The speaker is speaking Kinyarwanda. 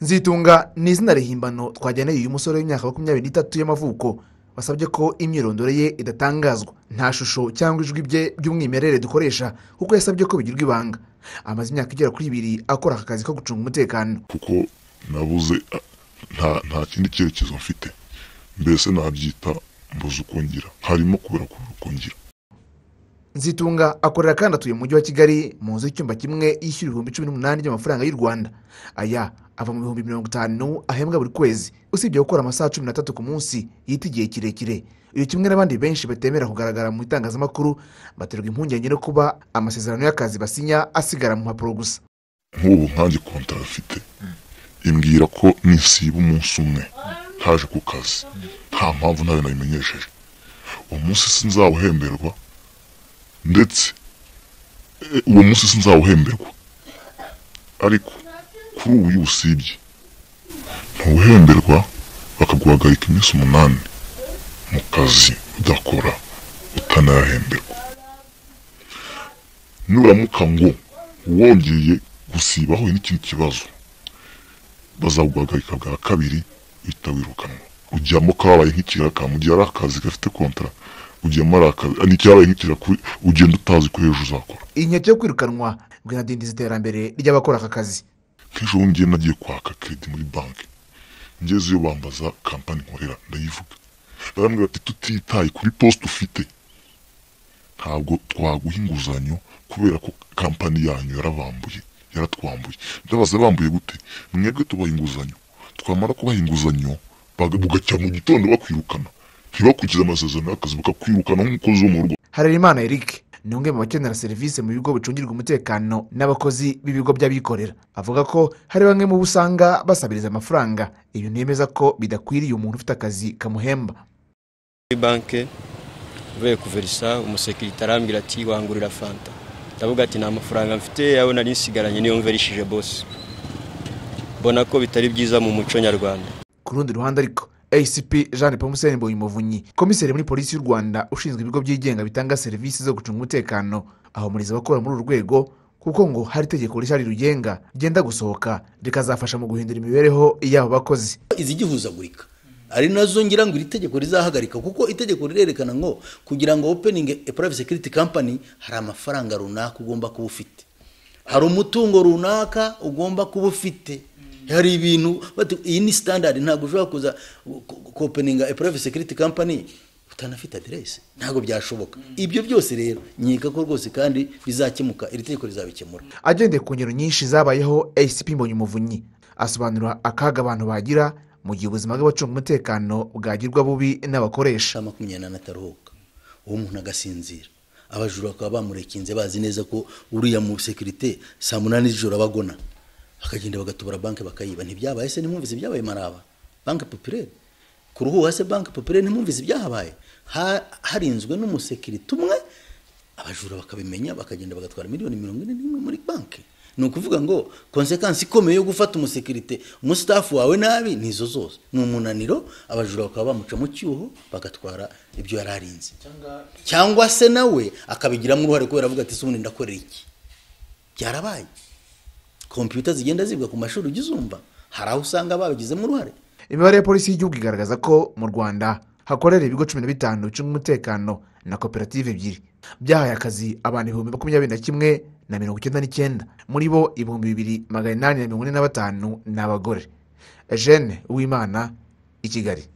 nzitunga ni izina rihimbano twajyaneye uyu musore w'imyaka makumyabiri n'itatu y'amavuko wasabye ko imyirondoro ye idatangazwa nta shusho cyangwa ijwi bye by'umwimerere dukoresha kuko yasabye ko bigirwa ibanga amaze imyaka igera kuri ibiri akora aka kazi ko gucunga umutekano kuko nabuze a- nta nta kindi cyerekezo mfite mbese nabyita mbuze uko ngira harimo kubera kubura uko ngira nzitunga akorera kandi atuye mu mujyi wa kigali mu nzu y'icyumba kimwe yishyura ibihumbi cumi n'umunani by'amafaranga y'u rwanda aya ava mu bihumbi mirongo itanu ahembwa buri kwezi usibye gukora amasaha cumi n'atatu ku munsi yita igihe kirekire uyu kimwe n'abandi benshi batemera kugaragara mu itangazamakuru baterwa impungenge no kuba amasezerano y'akazi basinya asigara mu mpapuro gusa nk'ubu nkanjye kontara afite imbwira ko nisiba umunsi umwe ntaje ku kazi nta mpamvu nayo nabimenyesheje uwo munsi sinzawuhemberwa ndetse e, uwo munsi sinzawuhemberwa ariko kuri ubu iyo usibye ntuhemberwa bakaguhagarika iminsi umunani mu kazi udakora utanahemberwa nuramuka ngo wongeye gusiba ahuye n'ikindi kibazo bazaguhagarika bwa kabiri uhita wirukanwa ujyamo kabaye nk'ikiraka mu gihe ari akazi gafite kontara ujyamo ari akazi n'icyabaye nk'ikiraka ugenda utazi ko ejo uzakora inkeke yo kwirukanwa bwanadindiza iterambere ry'abakora aka kazi kenshi ubu ngiye nagiye kwaka keredi muri banki ngeze iyo bambaza kampani nkorera ndayivuga barambwira bati tutitaye kuri posite ufite ntabwo twaguha inguzanyo kubera ko kampani yanyu yarabambuye yaratwambuye ndabaza bambuye gute mwebwe tubaha inguzanyo twamara kubaha inguzanyo baga- bugacya mu gitondo bakwirukana ntibakurikize amasezerano y'akazi bakakwirukana nk'umukozi wo mu rugo harerimana eric ni umwe mu bakenera serivisi mu bigo bicungirwa umutekano n'abakozi b'ibigo by'abikorera avuga ko hari bamwe mu bo usanga basabiriza amafaranga ibyo nemeza ko bidakwiriye umuntu ufite akazi kamuhemba muri banki uvuye kuverisa umusekirite arambwira ati wangurira fanta ndavuga ati nta mafaranga mfite yawe nari nsigaranye niyo mverishije bose mbona ko bitari byiza mu muco nyarwanda ku rundi ruhande ariko acp jean paul musen muvunyi komiseri muri polisi y'u rwanda ushinzwe ibigo byigenga bitanga serivisi zo gucunga umutekano ahumuriza abakora muri uru rwego kuko ngo hari itegeko rishya rirugenga ryenda gusohoka rikazafasha mu guhindura imibereho y'abo bakozi izigihuzagurika ari nazo ngira ngo iri tegeko rizahagarika kuko itegeko rirerekana ngo kugira ngo opening a private security company hari amafaranga runaka ugomba kuba ufite hari umutungo runaka ugomba kuba ufite hari ibintu bati iyi ni standard ntabwo ushobora kuza kopeninga a private security company utanafite aderesi ntabwo byashoboka ibyo byose rero nkeka ko rwose kandi bizakemuka iri tegeko rizabikemura agendeye ku ngero nyinshi zabayeho acp mbonyumuvunyi asobanura akaga abantu bagira mu gihe ubuzima bw'abacunga umutekano bwagirwa bubi n'abakoresha amasaha makumyabiri n'ane ataruhuka uwo muntu agasinzira abajura bakaba bamurekinze bazi neza ko uriya mu sekirite saa munani z'ijoro aba agona bakagenda bagatobora banki bakayiba ntibyabaye se ntimwumvise ibyabaye maraba banki popirere kuruhuha se banki popirere ntimwumvise ibyahabaye Ha- harinzwe n'umusekirite umwe abajura bakabimenya bakagenda bagatwara miliyoni mirongo ine n'imwe muri banki ni ukuvuga ngo konsekansi ikomeye yo gufata umusekirite umustafu wawe nabi ni izo zose ni umunaniro abajura bakaba bamuca mu cyuho bagatwara ibyo yari arinze cyangwa se nawe akabigiramo uruhare kubera avuga ati "Se ubundi ndakorera iki byarabaye kompiyuta zigenda zibwa ku mashuri ujya uzumva hari aho usanga babigizemo uruhare imibare ya polisi y'igihugu igaragaza ko mu rwanda hakorera ibigo cumi na bitanu bicunga umutekano na koperative ebyiri byahaye akazi abantu ibihumbi makumyabiri na kimwe na mirongo icyenda n'icyenda muri bo ibihumbi bibiri magana inani na mirongo ine na batanu ni abagore eugene uwimana i kigali